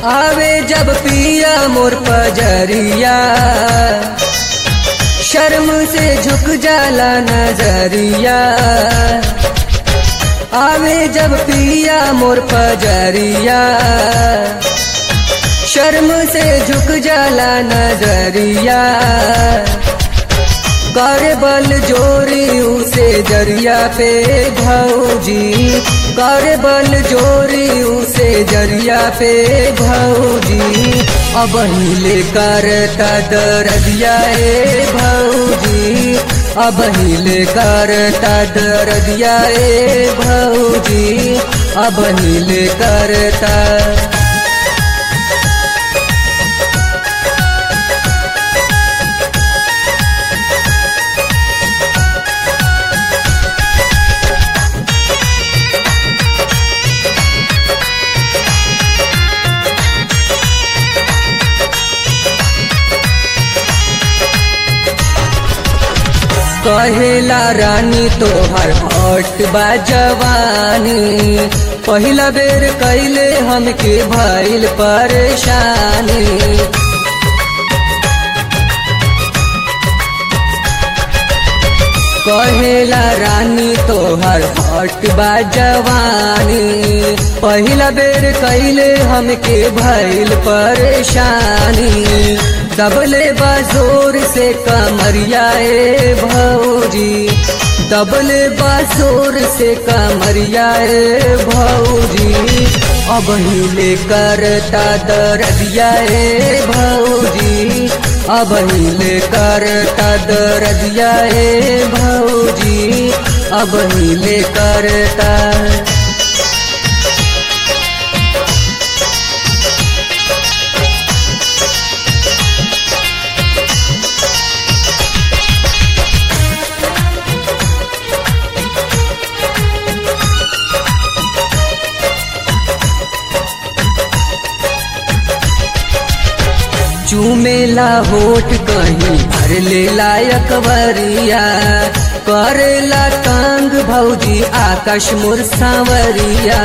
आवे जब पिया मोर पजरिया शर्म से झुक जाला नजरिया आवे जब पिया मोर पजरिया शर्म से झुक जाला नजरिया कर बल जोरी उसे जरिया पे भौजी कर बल जोरी उसे जरिया पे भौजी अब हिले करता दरदिया ए भौजी अब हिले करता दरदिया ए भौजी अब हिले करता कहेला रानी तोहर हट बा जवानी पहिला बेर कैले हमके भइल परेशानी कहेला रानी तोहर हट बा जवानी पहिला बेर कैले हमके भइल परेशानी दबले बाजोर से कमरिया ए भौजी दबले बाजोर से कमरिया ए भौजी अब हिले करता दरदिया ए भौजी अब हिले करता दरदिया ए भौजी अब हिले करता चूमेला होठ कहीं भर ले लायक वरिया करेला तंग भौजी आकाश मोर सांवरिया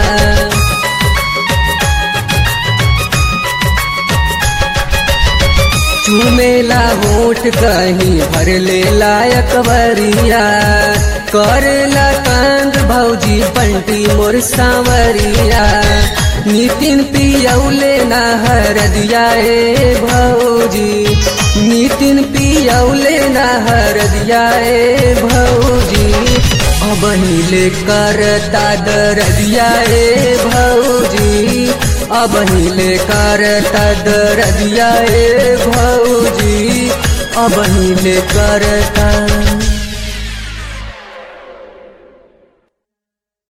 चूमेला होठ कहीं भर ले लायक वरिया करेला तंग भौजी बंटी मोर सांवरिया नितिन पियौले ना हर दिया ए भौजी नितिन पियौले ना हर दिया ए भौजी अब हिले करता दर दिया ए भौजी अब हिले करता दर दिया ए भौजी अब हिले करता